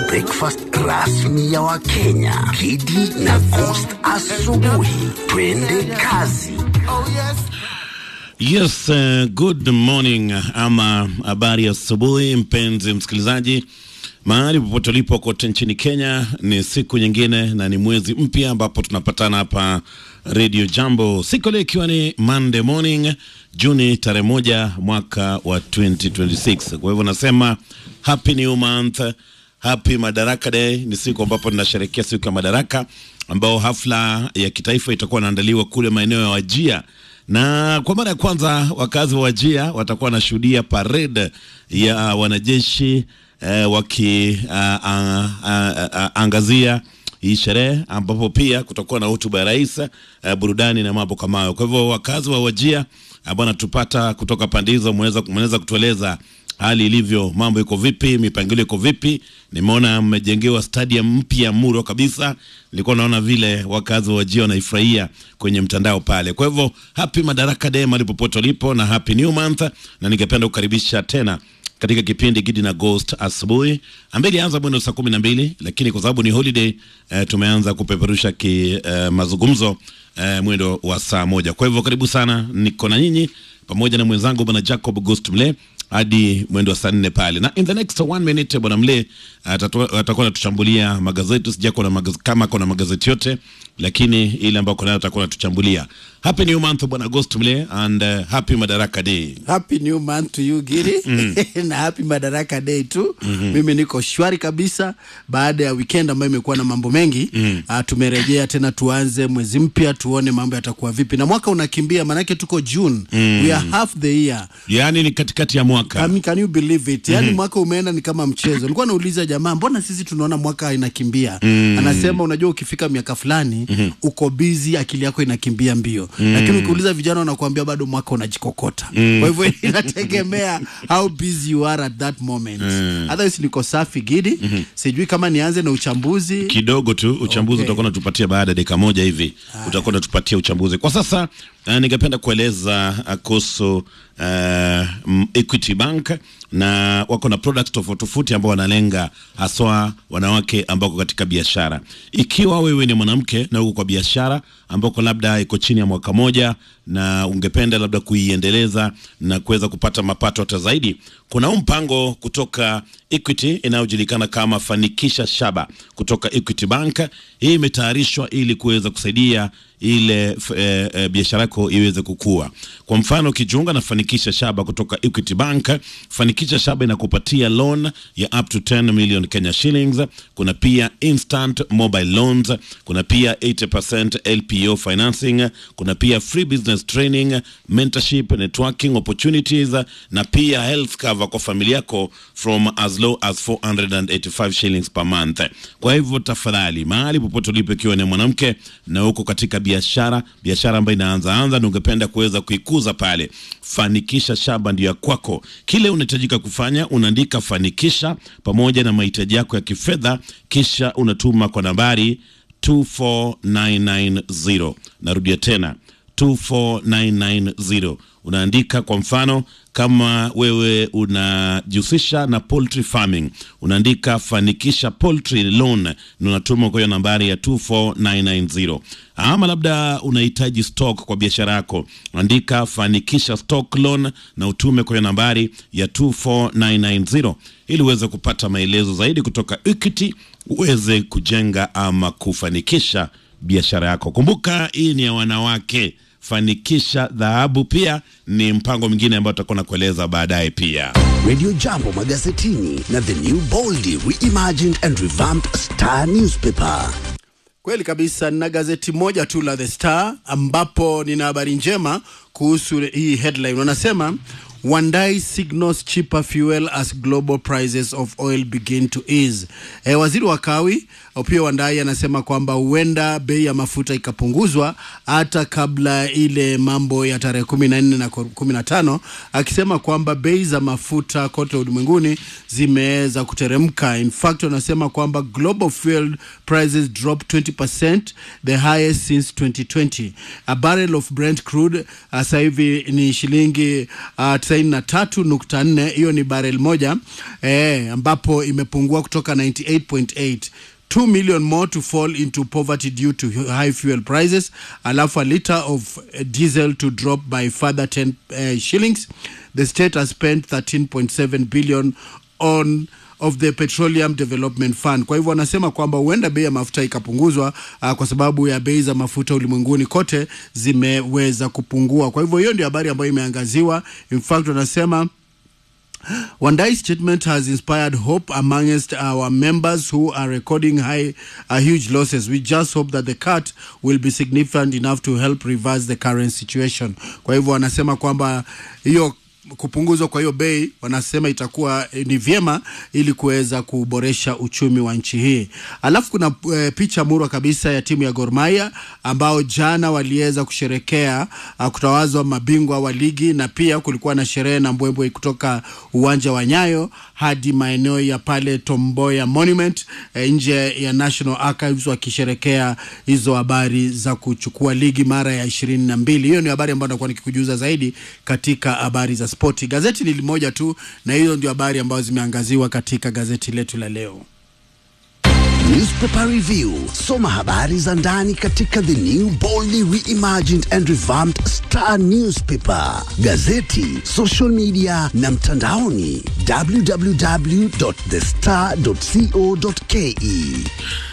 breakfast rasmi ya Wakenya, Kidi na Coast asubuhi. Twende kazi. Yes, uh, good morning ama habari ya asubuhi mpenzi msikilizaji, mahali popote ulipo kote nchini Kenya. Ni siku nyingine na ni mwezi mpya ambapo tunapatana hapa Radio Jambo, siku leo ikiwa ni Monday morning Juni tarehe moja mwaka wa 2026. Kwa hivyo nasema happy new month, happy Madaraka Day. Ni siku ambapo tunasherehekea siku ya Madaraka ambao hafla ya kitaifa itakuwa inaandaliwa kule maeneo ya Wajia na kwa mara ya kwanza wakazi wa Wajia watakuwa wanashuhudia parade ya wanajeshi eh, wakiangazia hii sherehe ambapo pia kutakuwa na hotuba ya rais eh, burudani na mambo kama hayo. Kwa hivyo wakazi wa Wajia ambao natupata kutoka pande hizo, mnaweza kutueleza hali ilivyo, mambo iko vipi, mipangilio iko vipi? Nimeona mmejengewa stadium mpya Muro kabisa, nilikuwa naona vile wakazi wa Wajia wanaifurahia kwenye mtandao pale. Kwa hivyo happy Madaraka Day mahali popote ulipo, na happy new month, na ningependa kukaribisha tena katika kipindi Gidi na Ghost asubuhi ambaye ilianza mwendo saa kumi na mbili lakini kwa sababu ni holiday eh, tumeanza kupeperusha ki eh, mazungumzo eh, mwendo wa saa moja. Kwa hivyo karibu sana, niko na nyinyi pamoja na mwenzangu bwana Jacob Ghost Mle hadi mwendo wa saa nne pale, na in the next one minute bwana Mle atakuwa anatuchambulia magazeti. Sija kuna magaz kama kuna magazeti yote, lakini ile ambayo kuna atakuwa anatuchambulia. Happy new month bwana Ghost Mle and uh, happy Madaraka Day. Happy new month to you Giri na happy Madaraka Day tu. Mimi niko shwari kabisa baada ya weekend ambayo imekuwa na mambo mengi. Uh, tumerejea tena, tuanze mwezi mpya, tuone mambo yatakuwa vipi, na mwaka unakimbia, manake tuko June. We are half the year. Yaani ni katikati ya mwaka. Can, can you believe it? Yaani mwaka umeenda ni kama mchezo. Nilikuwa nauliza jamaa, mbona sisi tunaona mwaka inakimbia? Anasema unajua, ukifika miaka fulani uko busy, akili yako inakimbia mbio, lakini ukiuliza vijana wanakuambia bado mwaka unajikokota. Kwa hivyo inategemea how busy you are at that moment. Otherwise niko safi Gidi. Sijui kama nianze na uchambuzi kidogo tu uchambuzi Okay. utakuwa unatupatia baada ya dakika moja hivi utakuwa unatupatia uchambuzi kwa sasa uh, ningependa kueleza uh, kuhusu uh, mm, Equity Bank na wako na products tofauti tofauti ambao wanalenga haswa wanawake ambao wako katika biashara. Ikiwa wewe ni mwanamke na uko kwa biashara ambako labda iko chini ya mwaka moja na ungependa labda kuiendeleza na kuweza kupata mapato hata zaidi, kuna huu mpango kutoka Equity inayojulikana kama Fanikisha Shaba kutoka Equity Bank. Hii imetayarishwa ili kuweza kusaidia ile f- eh, eh, biashara yako iweze kukua. Kwa mfano, ukijiunga na Fanikisha Shaba kutoka Equity Bank, Fanikisha Shaba inakupatia loan ya up to 10 million Kenya shillings. Kuna pia instant mobile loans, kuna pia 80% LPO financing, kuna pia free business training, mentorship, networking opportunities na pia health cover kwa familia yako from as low as 485 shillings per month. Kwa hivyo tafadhali, mahali popote ulipo, ikiwa ni mwanamke na uko katika biashara, biashara ambayo inaanza anza na ungependa kuweza kuikuza pale, Fanikisha Shaba ndio ya kwako. Kile unahitajika kufanya, unaandika Fanikisha pamoja na mahitaji yako ya kifedha, kisha unatuma kwa nambari 24990. Narudia tena 24990 unaandika kwa mfano kama wewe unajihusisha na poultry farming unaandika fanikisha poultry loan na unatuma kwa hiyo nambari ya 24990 ama labda unahitaji stock kwa biashara yako andika fanikisha stock loan na utume kwa hiyo nambari ya 24990 ili uweze kupata maelezo zaidi kutoka Equity uweze kujenga ama kufanikisha biashara yako kumbuka hii ni ya wanawake fanikisha dhahabu pia ni mpango mwingine ambao tutakuwa na kueleza baadaye pia Radio Jambo magazetini na The New Boldly Reimagined and Revamped Star Newspaper. Kweli kabisa, nina gazeti moja tu la The Star ambapo nina habari njema kuhusu hii headline. Wanasema Wandai signals cheaper fuel as global prices of oil begin to ease. E, waziri wa kawi pia Wandai anasema kwamba huenda bei ya mafuta ikapunguzwa hata kabla ile mambo ya tarehe kumi na nne na kumi na tano akisema kwamba bei za mafuta kote ulimwenguni zimeweza kuteremka. In fact, wanasema kwamba global fuel prices dropped 20% the highest since 2020. A barrel of Brent crude uh, sasa hivi ni shilingi uh, 93.4 hiyo ni barrel moja eh, ambapo imepungua kutoka 98.8 2 million more to fall into poverty due to high fuel prices alafu a liter of uh, diesel to drop by further 10 uh, shillings the state has spent 13.7 billion on of the petroleum development fund kwa hivyo wanasema kwamba huenda bei ya mafuta ikapunguzwa uh, kwa sababu ya bei za mafuta ulimwenguni kote zimeweza kupungua kwa hivyo hiyo ndio habari ambayo imeangaziwa in fact wanasema Wandai's statement has inspired hope amongst our members who are recording high, uh, huge losses. We just hope that the cut will be significant enough to help reverse the current situation. Kwa hivyo wanasema kwamba hiyo kupunguzwa kwa hiyo bei wanasema itakuwa eh, ni vyema ili kuweza kuboresha uchumi wa nchi hii. Alafu kuna e, picha murwa kabisa ya timu ya Gor Mahia ambao jana waliweza kusherekea uh, kutawazwa mabingwa wa ligi na pia kulikuwa na sherehe na mbwembwe kutoka uwanja wa Nyayo hadi maeneo ya pale Tomboya Monument e, nje ya National Archives wakisherekea hizo habari za kuchukua ligi mara ya ishirini na mbili. Hiyo ni habari ambayo nakuwa nikikujuza zaidi katika habari za spoti. Gazeti ni limoja tu, na hizo ndio habari ambazo zimeangaziwa katika gazeti letu la leo. Newspaper Review. Soma habari za ndani katika the new boldly reimagined and revamped Star Newspaper, gazeti, social media na mtandaoni www.thestar.co.ke.